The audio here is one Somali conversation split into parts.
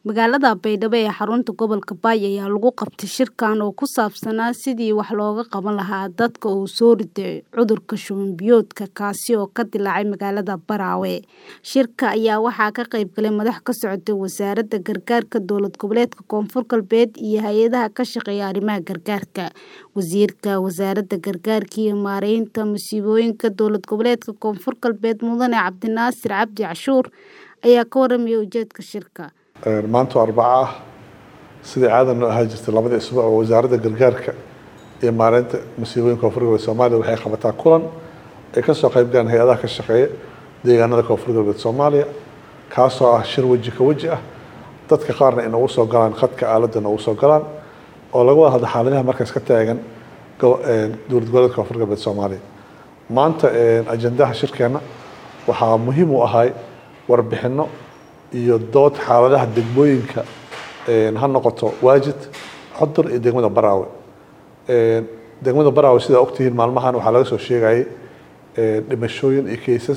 Magaalada Baydhabo ee xarunta gobolka Bay ayaa lagu qabtay shirkan oo ku saabsanaa sidii wax looga qaban lahaa dadka uu soo ritay cudurka shuban biyoodka kaasi oo ka dillaacay magaalada Baraawe. Shirka ayaa waxaa ka qayb galay madax ka socotay wasaaradda gargaarka dowlad goboleedka Koonfur Galbeed iyo hay'adaha ka shaqeeya arrimaha gargaarka. Wasiirka Wasaaradda Gargaarka iyo Maareynta Masiibooyinka Dowlad Goboleedka Koonfur Galbeed Mudane Cabdinaasir Cabdi Cashuur ayaa ka warramay ujeedka shirka. maanta waa arbaco ah sidii caadan noo ahaan jirtay labada isbuuc oo wasaaradda gargaarka iyo maareynta masiibooyinka koonfur galbeed soomaaliya waxay qabataa kulan ay ka soo qayb galaan hay-adaha ka shaqeeya deegaanada koonfur galbeed soomaaliya kaasoo ah shir weji ka weji ah dadka qaarna ay noogu soo galaan khadka aaladda noogu soo galaan oo laga wada hadla xaaladaha markaas ka taagan dowlad goboleedka koonfur galbeed soomaaliya maanta ajendaha shirkeena waxaa muhiim u ahay warbixino iyo dood xaaladaha degmooyinka ha noqoto waajid xudur iyo degmada baraawe degmada baraawe sidaa ogtihiin maalmahan waxaa laga soo sheegayay dhimashooyin iyo kaysas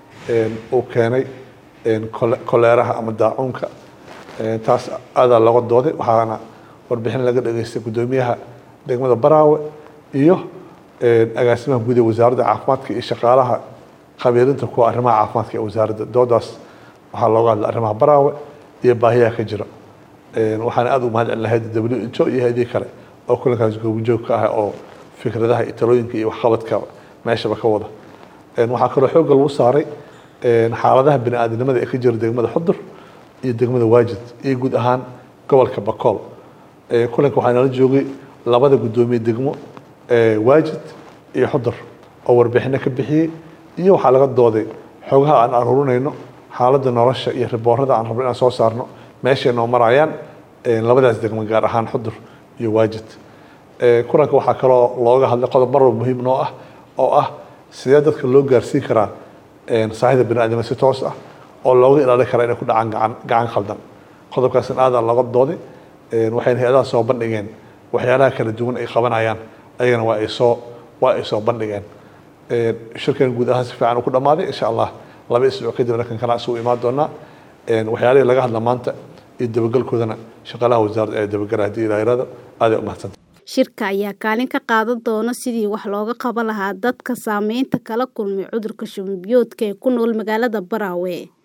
uu keenay koleeraha ama daacuunka taas aadaa looga dooday waxaana warbixin laga dhageystay guddoomiyaha degmada baraawe iyo agaasimaha guud ee wasaaradda caafimaadka iyo shaqaalaha khabiirinta kuwa arrimaha caafimaadka ee wasaaradda doodaas waxaa looga hadla arrimaha baraawe iyo baahiyaha ka jira waxaana aada u mahad celin lahayd w h o iyo hay-adihii kale oo kulankaas goobjoog ka ah oo fikradaha iyo talooyinka iyo waxqabadka meeshaba ka wada waxaa kaloo xoogga lagu saaray xaaladaha bini aadamnimada ee ka jira degmada xudur iyo degmada waajid iyo guud ahaan gobolka bakool kulanka waxaa nala joogay labada guddoomiye degmo waajid iyo xudur oo warbixino ka bixiyey iyo waxaa laga dooday xogaha aan aruurinayno xaaladda nolosha iyo riboorada aan rabno inaan soo saarno meeshay noo marayaan labadaas degmo gaar ahaan xudur iyo waajid kulanka waxaa kaloo looga hadlay qodob marwalba muhiim noo ah oo ah sidee dadka loo gaarsiin karaa saahida bini aadamka si toos ah oo looga ilaalin karaa inay ku dhacaan gacan gacan khaldan qodobkaasna aadaa looga dooday waxayna hay-adaha soo bandhigeen waxyaalaha kala duwan ay qabanayaan ayagana waa ay soo waa ay soo bandhigeen shirkan guud ahaan si fiican uu ku dhammaaday insha allah laba isbuuc kadib halkan kana isugu imaan doonaa waxyaalihii laga hadla maanta iyo dabagalkoodana shaqaalaha wasaaradda ee dabagala haddii ilaahirada aad ay u mahadsanta shirka ayaa kaalin ka qaadan doona sidii wax looga qaban lahaa dadka saameynta kala kulmay cudurka shuban biyoodka ee ku nool magaalada Baraawe